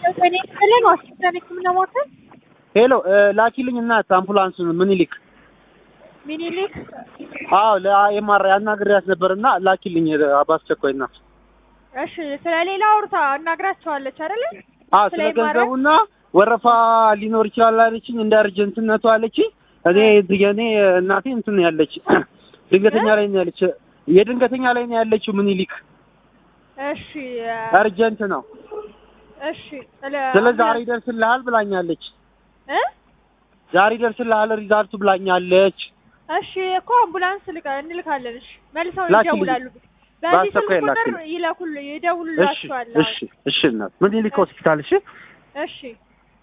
እኔ ፈለግ ዋሽንግተን ሕክምና ማዕከል ሄሎ ላኪልኝ እናት አምቡላንሱን ምኒልክ ሚኒሊክ አዎ ለኤምአርአይ አናግሬያት ነበርና ላኪልኝ በአስቸኳይ እናት እሺ ስለ ሌላ አውርታ አናግራቸዋለች አይደለ አዎ ስለ ስለ ኤምአርአይ? ገንዘቡና ወረፋ ሊኖር ይችላል አለችኝ እንደ እርጀንትነቱ አለችኝ እኔ የኔ እናቴ እንትን ነው ያለች ድንገተኛ ላይ ነው ያለች የድንገተኛ ላይ ነው ያለችው ምኒልክ እሺ እርጀንት ነው እሺ ስለ ስለ ዛሬ ይደርስልሃል ብላኛለች እ ዛሬ ይደርስልሃል ሪዛልቱ ብላኛለች እሺ እኮ አምቡላንስ ልካ እንልካለን። እሺ መልሰው ላኪልኝ። ይደውላሉ። በዚህ ስልክ በአስቸኳይ ቁጥር ላኪልኝ። ይለኩል እሺ ይደውሉላችኋል። እሺ እሺ እናት ምኒልክ ሆስፒታል እሺ እሺ